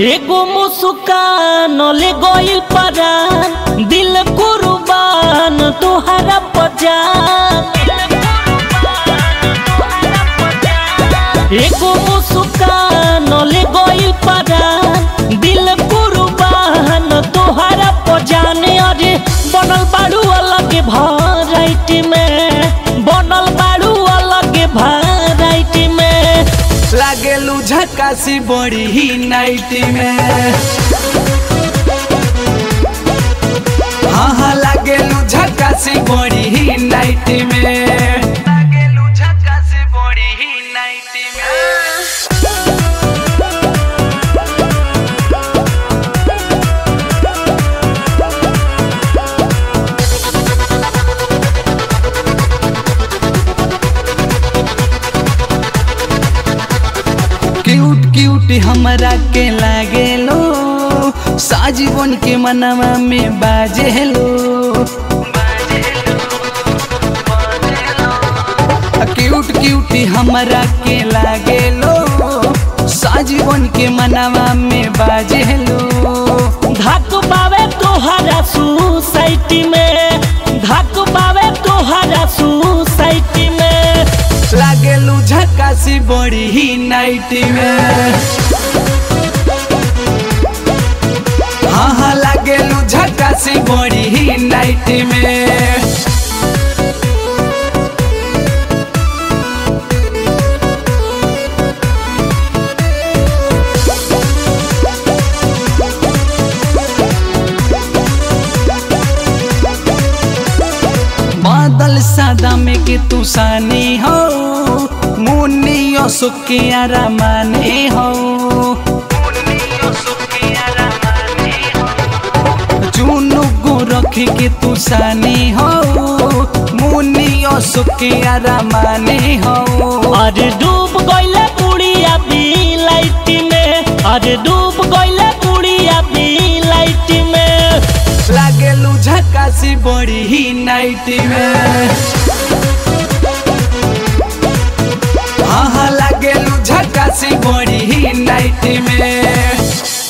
एगो मुस्कान ले गइल परान दिल कुर्बान तोहरा पजान एगो मुस्कान ले गइल परान दिल कुर्बान तोहरा पजान अरे बनल बाड़ू अलग भराइटी में बनल बाड़ू अलग भराइटी में लागेलू झकासी बड़ी ही नाइट में हाँ हाँ लागेलू झकासी बड़ी ही नाइट में लागेलू झकासी बड़ी ही नाइट में क्यूट क्यूट हमरा के लागेलो साजीवन के मनवा में बाजेलो क्यूट क्यूट हमरा के लागेलो साजीवन के मनवा में बाजेलो धक पावे तोहरा सोसाइटी में धक पावे तोहरा सोसाइटी में लागेलू झकासी बड़ी ही नाइट में हाँ हाँ लागेलू झकासी बड़ी ही नाइट में बादल सादा में के तू सानी हो मुन्नी सुखिया रमाने हो चुनु गो रख के तू सानी हो मुन्नी सुखिया रमाने हो अरे डूब गइले बुढ़िया बी लाइट में अरे डूब गइले बुढ़िया बी लाइट में लागेलू झकासी बड़ी ही नाइट में हाँ हाँ लागेलू झकासी बड़ी ही नाइट में